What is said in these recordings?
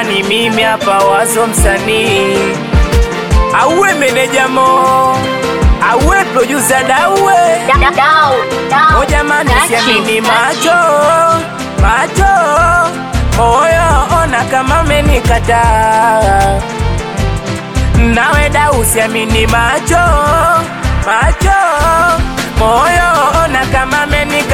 ni mimi hapa wazo msanii auwe meneja mo auwe producer dawe o jamani siamini macho macho moyo ona kama menikataa nawe da usiamini macho macho moyo ona kama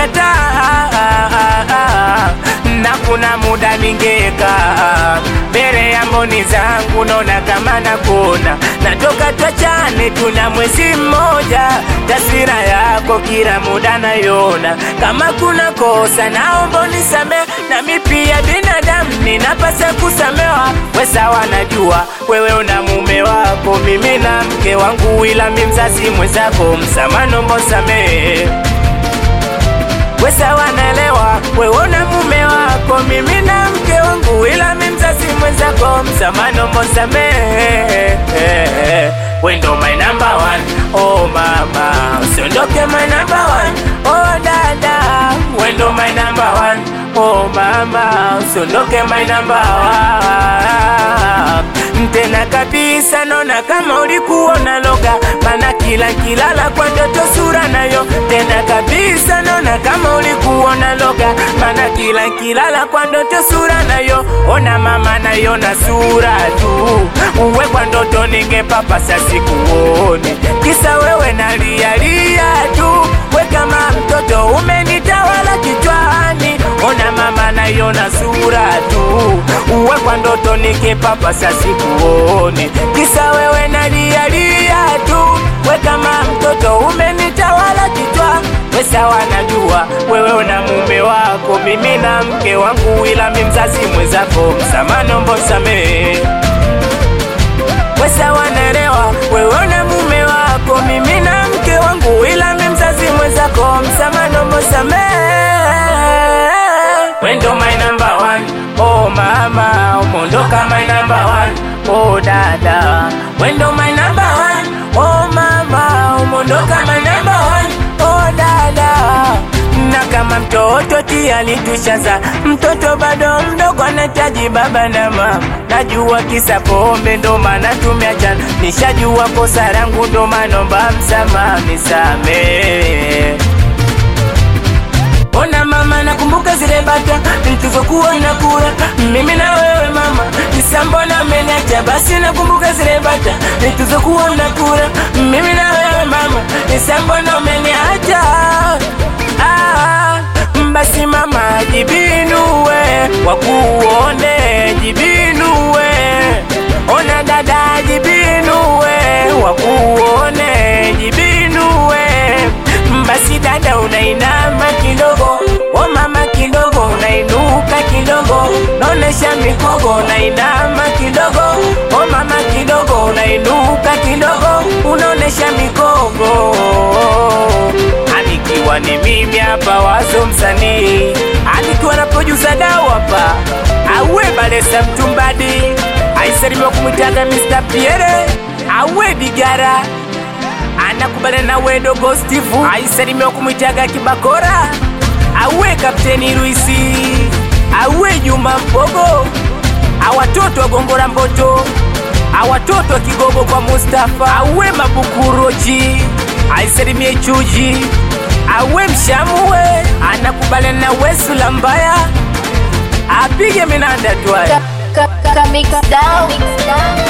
menikataa na kuna muda ningeka mbele ya mboni zangu naona kama nakona natoka twachane tuna mwezi mmoja taswira yako kila muda nayona kama kuna kosa naomba nisame nami pia binadamu ninapasa kusamewa wesawa najua wewe una mume wako mimi na mke wangu ila mi mzazi mwenzako msamano mbosamee Wesa wanaelewa wewe una mume wako, mimi na mke wangu, ila mi mzazi mwenzako, msamano mbosamehe. We ndo my number one, oh mama, usiondoke my number one, oh dada, we ndo my number one, oh mama, usiondoke my number one. Tena kabisa naona kama ulikuwa unaloga, mana kila kilala kwa ndoto sura nayo. Tena kabisa naona kama ulikuwa unaloga, mana kila kilala kwa ndoto sura nayo. Ona mama naiona sura tu, uwe kwa ndoto ningepapasa sikuone, kisa wewe nalialia tu, we kama mtoto umenitawala kichwani. Ona mama naiona sura tu, uwe kwa ndoto nikipapasa sikuone, kisa wewe nalialia tu, we kama mtoto umenitawala kichwa. We sawa, najua wewe una mume wako, mimi na mke wangu, ila mi mzazi mwenzako, msamano mbosamee we sawa, naelewa wewe una mume wako, mimi na mke wangu, ila mi mzazi mwenzako, msamano mbosamee We ndo my number one, oh mama, umondoka my number one, oh dada. We ndo my number one, oh mama, umondoka my number one, oh dada. Na kama mtoto tayari tushaza, mtoto bado mdogo anahitaji baba na mama. Najua kisa pombe ndo maana tumeachana, nishajua kosa langu ndo maana naomba msamaha, nisamehe. Ona mama, nakumbuka zile bata tulizokuwa nakula mimi na wewe mama, nisambona umeniacha. Basi nakumbuka zile bata tulizokuwa nakula mimi na wewe mama, nisambona umeniacha. Ah, basi mama, jibinue wakuone, jibinue. Ona dada, jibinue wakuone, jibinue. Basi dada, unainama kidogo, o mama kidogo, unainuka kidogo, naonesha mikogo, unainama kidogo, o mama kidogo, unainuka kidogo, unaonesha mikogo. Anikiwa ni mimi hapa wazo msanii, anikiwa na producer dau hapa, awe balesa mtumbadi, aisalimiwa kumwitaga Mr. Pierre, awe bigara anakubaliana na wedo Steve aisalimiwa kumwitaga Kibakora, awe kapteni Luisi, awe Juma Mpogo, awatoto wa Gongora Mboto, awatoto wa Kigogo kwa Mustafa, awe Mabukuroji, aisalimie Chuji, awe Mshamue, anakubaliana na Wesula Mbaya, apige minanda twaya Mix down.